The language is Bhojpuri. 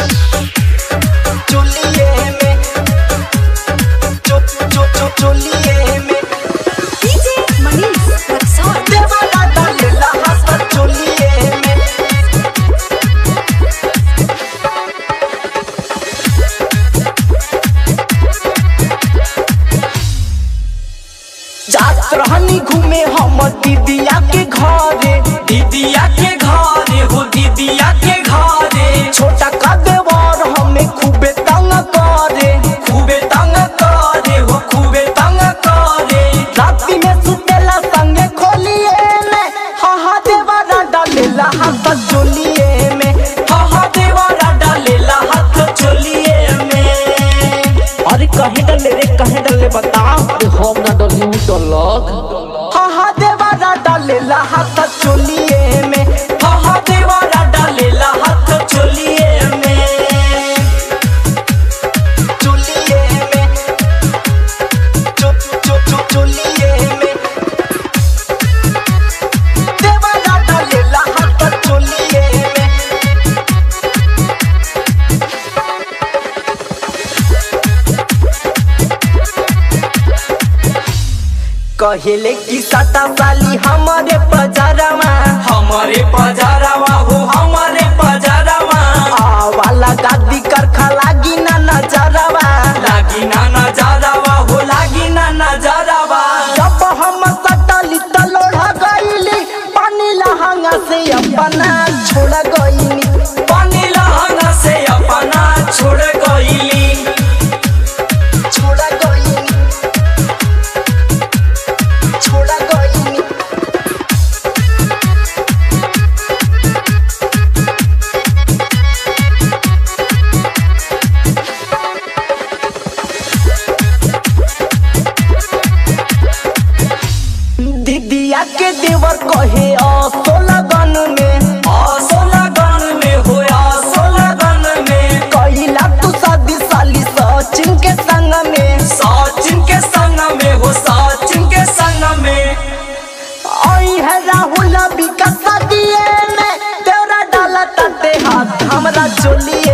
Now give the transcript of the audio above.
चोलिए में चो चो चो चोलिए में DJ Manish Rexon. देवाला डालेला हाथ चोलिए में जात रहनी घूमे हम दीदिया के घरे दीदिया के घरे हो दीदिया के घरे छोटा का देवर हमें खूबे तंग करे खूबे तंग करे हो खूबे तंग करे राती में सुतेला संगे खोलिए में हा हा देवारा डालेला हाथ चोलिए में हा हा देवारा डालेला हाथ चोलिए में अरे कहे डले रे कहे डले बताओ अरे हम ना डली डलक हा हा देवारा डालेला हाथ चोलिए में हा हा देवारा डालेला हाथ चोलिए में चोलिए में चो चो चो चोलिए में देवारा डालेला हाथ चोलिए में कहेले की सटा साली हमारे पजारमा हमारे पजारावा हो हमारे पजारावा आवाला गादी करखा लागी ना नजरवा लागी ना नजारावा हो लागी ना नजारावा जब हम सटली त लोढ़ा गईली पानी लहंगा से अपना छोड़ गईली पानी लहंगा से अपना छोड़ गईली छोड़ गईली छोड़ गईली दीदिया के देवर कहे असो लगन में आसो लगन में हो आसो लगन में कैला तू शादी साली सचिन के संग में सचिन के संग में हो सचिन के संग में आई है राहुल विकास दिए में तेरा डाला तटे हाथ हमरा चोली